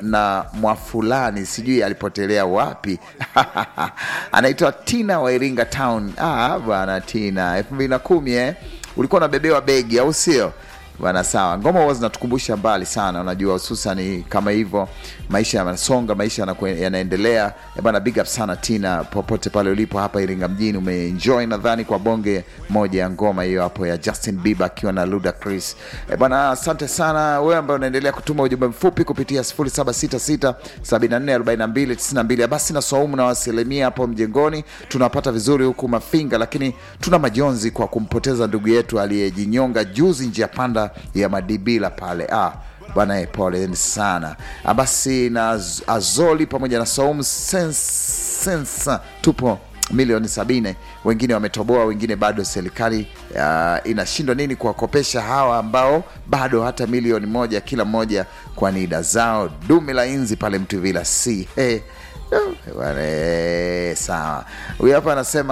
na mwafulani sijui alipotelea wapi anaitwa tina wa iringa town ah, bwana tina elfu mbili na kumi eh? ulikuwa unabebewa begi au sio bana sawa ngoma huwa zinatukumbusha mbali sana unajua hususani kama hivyo maisha yanasonga maisha yanakwe- yanaendelea Eh bana big up sana tina popote pale ulipo hapa iringa mjini umeenjoy nadhani kwa bonge moja ya ngoma hiyo hapo ya justin bieber akiwa na luda chris Eh bana asante sana wewe ambaye unaendelea kutuma ujumbe mfupi kupitia 0766744292 basi na saumu na wasilimia hapo mjengoni tunapata vizuri huku mafinga lakini tuna majonzi kwa kumpoteza ndugu yetu aliyejinyonga juzi njia panda ya madibila pale ah, bwana eh, poleni sana Ah, basi na Az- azoli pamoja na saumu Sens- sensa tupo milioni sabini wengine wametoboa wengine bado serikali uh, inashindwa nini kuwakopesha hawa ambao bado hata milioni moja kila mmoja kwa nida zao dume la inzi pale mtuvila c hey. Wale, sawa huyu hapa anasema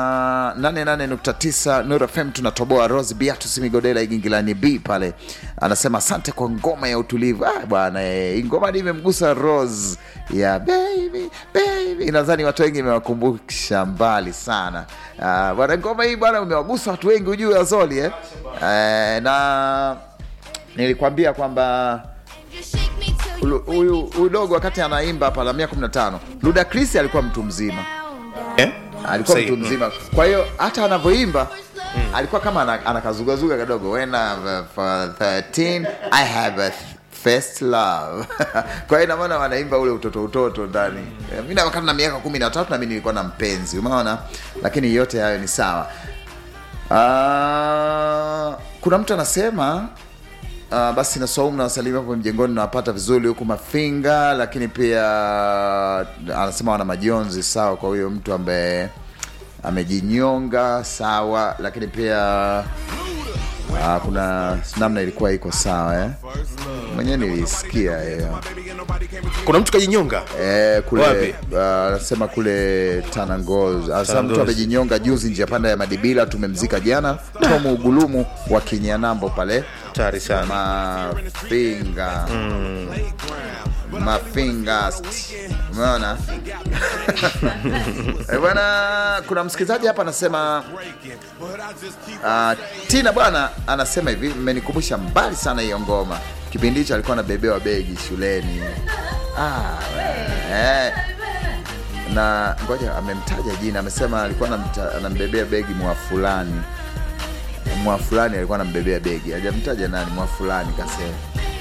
88.9 Nuru FM tunatoboa Rose Beatus Migodela Igingilani B pale anasema asante kwa ngoma ya utulivu ah, bwana eh, hii ngoma nimemgusa Rose ya baby baby nadhani watu wengi imewakumbusha mbali sana ah, bwana ngoma hii bwana umewagusa watu wengi ujue Azoli eh? eh, na nilikwambia kwamba Ulu- huyu huyu dogo wakati anaimba hapa la 115 Luda Chris alikuwa mtu mzima Eh? alikuwa Sahi. mtu mzima kwa hiyo hata anavyoimba alikuwa kama ana- anakazugazuga kidogo when I'm for 13 I have a first love kwa hiyo inamaana wanaimba ule utoto utoto ndani Eh, mi na wakati na miaka kumi na tatu nami nilikuwa na mpenzi umeona lakini yote hayo ni sawa Ah, kuna mtu anasema Uh, basi na Saumu na wasalimia hapo mjengoni nawapata vizuri huku Mafinga, lakini pia anasema wana majonzi sawa kwa huyo mtu ambaye amejinyonga sawa, lakini pia uh, kuna namna ilikuwa iko sawa eh? mwenyewe nilisikia hiyo kuna mtu kajinyonga Eh, kule Wapi? ah, anasema kule Tanangoz. Anasema mtu Tanangoz. amejinyonga juzi njia panda ya Madibila, tumemzika jana. Tomu Ugulumu wa Kinyanambo pale tari sana Mafinga Mafinga, umeona Eh, bwana. Kuna msikilizaji hapa anasema uh, Tina bwana anasema hivi, mmenikumbusha mbali sana hiyo ngoma. Kipindi hicho alikuwa anabebewa begi shuleni ah, eh. na ngoja amemtaja jina, amesema alikuwa anamta- anambebea begi mwa fulani mwa fulani alikuwa anambebea begi, hajamtaja nani, mwa fulani kasema.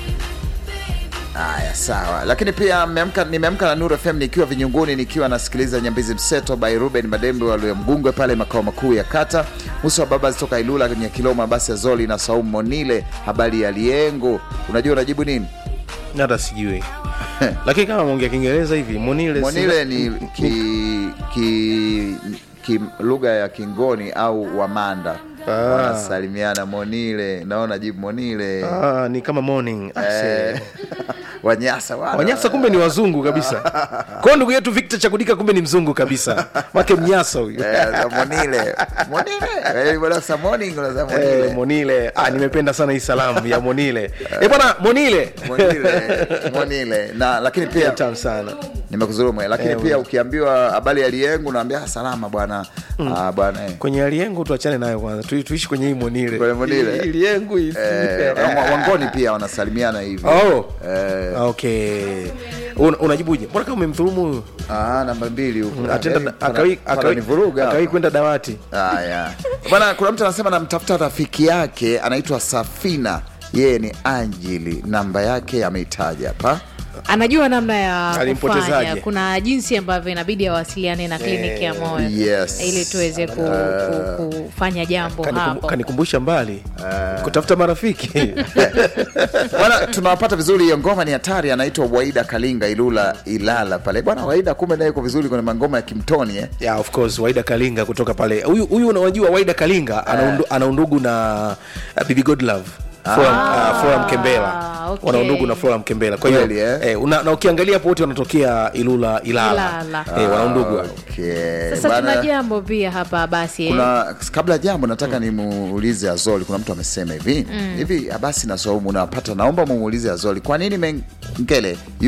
Haya, sawa. Lakini pia nimeamka nimeamka na Nuru FM nikiwa vinyunguni, nikiwa nasikiliza Nyambizi Mseto by Ruben Madembe walio Mgungwe pale makao makuu ya kata. Musa wa baba zitoka Ilula kwenye Kiloma, basi ya Zoli na Saumu Monile. Habari ya Liengo, unajua unajibu nini? hata sijui lakini kama mwongea kiingereza hivi monile Monile ni ki, ki, ki lugha ya Kingoni au Wamanda Ah. wanasalimiana Monile, naona jibu Monile ah, ni kama morning Ah, eh, se- Wanyasa wana- wanyasa kumbe ni wazungu kabisa kwao ndugu yetu victor chakudika kumbe ni mzungu kabisa make mnyasa huyu Eh, za Monile Monile Eh, bwana, sa morning unasema Monile Eh, monile ah, nimependa sana hii salamu ya monile eh bwana monile Monile, Monile. na lakini pia tamu sana nimekuzuru mwe lakini Eh, pia ukiambiwa habari ya liengu naambia "Ah, salama bwana Ah, bwana eh. kwenye aliengu tuachane nayo kwanza tu, tuishi kwenye hii monile Kwenye monile. Hii- hii liengu hii- Eh, wa- wangoni pia wanasalimiana hivi oh. Eh, okay Un, unajibuje mbona kama umemdhulumu huyu ah, namba mbili huku atenda Eh, akawi pana- pananivuruga akawi hapa. kwenda dawati Haya bwana, kuna mtu anasema namtafuta rafiki yake anaitwa Safina, yeye ni Anjili, namba yake ameitaja hapa. anajua namna ya Alimpotezaje? kufanya kuna jinsi ambavyo inabidi awasiliane na kliniki ya moyo Yes. ili tuweze ku, ku, kufanya jambo Kanikum- hapo kanikumbusha mbali kutafuta marafiki Bwana, tunawapata vizuri. Hiyo ngoma ni hatari, anaitwa Waida Kalinga Ilula Ilala pale bwana. Waida kumbe naye yuko vizuri kwenye mangoma ya kimtoni eh? yeah, of course waida kalinga kutoka pale huyu huyu unajua waida kalinga ana undu- ana undugu na uh, bibi godlove Flora, uh, Flora Mkembela okay. wana undugu na Flora Mkembela kwa hiyo Kweli, eh? eh, una, na ukiangalia hapo wote wanatokea Ilula Ilala, Ilala. Eh, wana undugu Okay. sasa Bwana, tuna jambo pia hapa basi eh. kuna kabla ya jambo nataka nimuulize Azoli. Kuna mtu amesema hivi hivi, basi na Saumu unawapata, naomba mumuulize Azoli, kwa nini Mengele